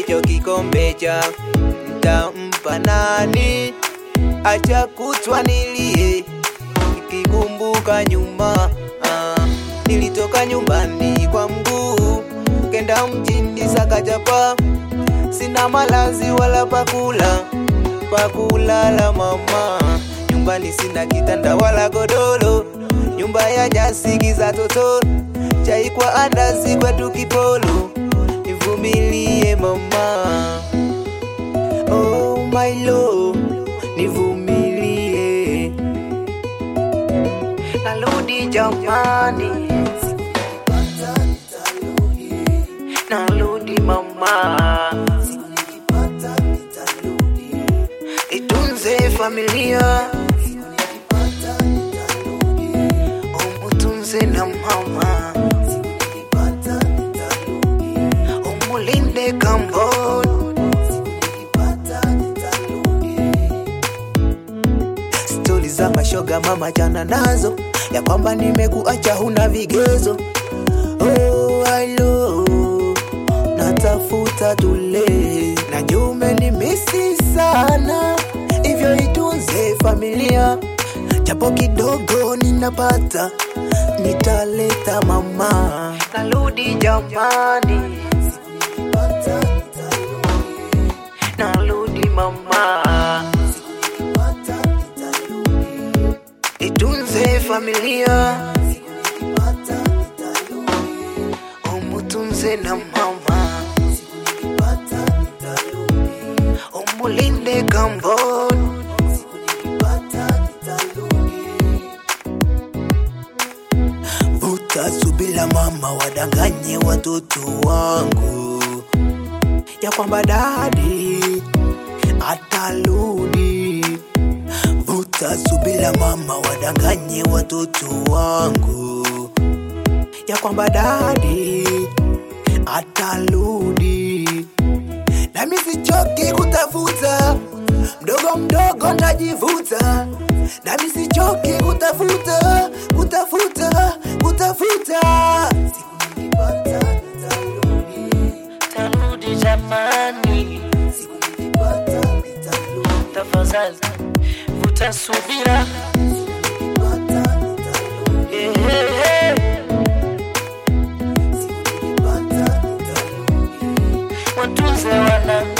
hicho kikombe cha ntampa nani? Acha kutwa nilie nikikumbuka nyuma. Ah, nilitoka nyumbani kwa mguu kenda mjini Sakajapa, sina malazi wala pakula pakulala mama. Nyumbani sina kitanda wala godoro, nyumba ya nyasi giza totoro, chai kwa andazi kwetu kipolo, nivumilie mama. Oh my love, nivumilie, narudi jamani, narudi mama, itunze familia, umutunze na mama, umulinde kamboni. stori za mashoga mama jana nazo ya kwamba nimekuacha huna vigezo oh, alo natafuta tule na nyume ni misi sana hivyo itunze familia japo kidogo ninapata nitaleta mama narudi jamani narudi mama itunze familia umutunze na mama umulinde kamboni vuta subila mama wadanganye watoto wangu ya kwamba dadi atarudi vuta subila mama wadanganye watoto wangu ya kwamba dadi atarudi nami sichoki kutafuta mdogo mdogo ndajivuta nami sichoki kutafuta kutafuta kutafuta siku nikipata nitarudi tarudi jamani, siku nikipata nitarudi tafadhali vuta subira. nikipata nitarudi Eh, eh, eh. siku nikipata nitarudi Watunze wanangu